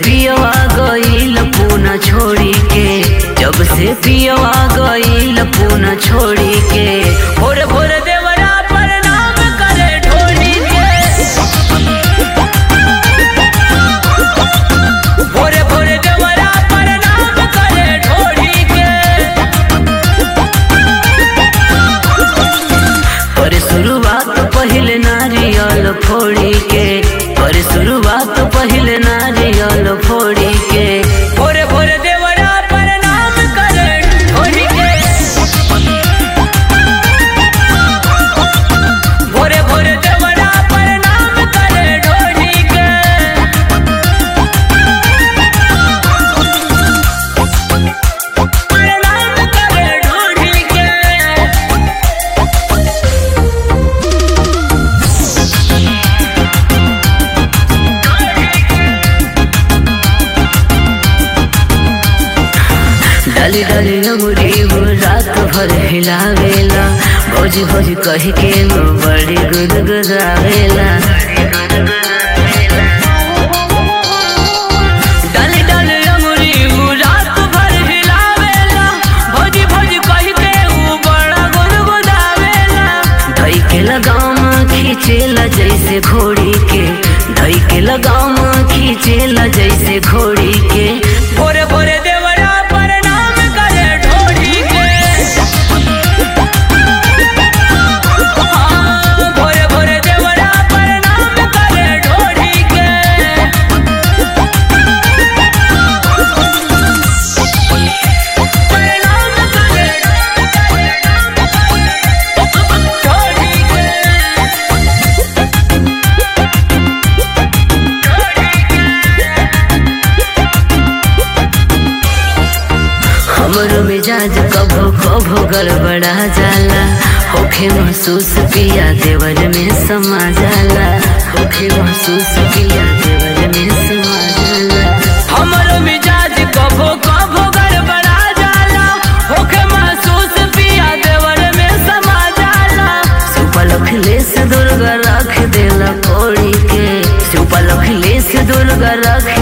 पियवा गईल पूना छोड़ी के जब से पियवा गईल पूना छोड़ी के भोरे भोरे देवरा प्रणाम करे ढोली के भोरे भोरे देवरा प्रणाम करे ढोली के पर शुरुआत पहले नारियल फोड़ी के पर शुरुआत पहले नारियल फोड़ी के भोरे भोरे देवरा प्रणाम करे ढोली के भोरे भोरे देवरा प्रणाम करे ढोली के प्रणाम करे ढोली के डाली डाली अंगुरी वो रात भर हिलावेला भोज भोज कह के वो बड़ी गुदगुदावेला डाली डाली अंगुरी वो रात भर हिलावेला भोज भोज कह के वो बड़ा गुदगुदावेला धई के लगाम खींचेला जैसे घोड़ी के धई के लगाम खींचेला जैसे घोड़ी के भोरे भोरे देवरा प्रणाम करे ढोली के हाँ, भोरे भोरे देवरा प्रणाम करे ढोली के प्रणाम करे ढोली के हमरो मिजाज कभो कभो गड़बड़ा जाला होखे महसूस पिया देवर में समा जाला होखे महसूस पिया देवर में समा जाला हमरो मिजाज कभो कभो गड़बड़ा जाला होखे महसूस पिया देवर में समा जाला सुपलख ले से दुर्गा रख देला कोड़ी के सुपलख ले से दुर्गा रख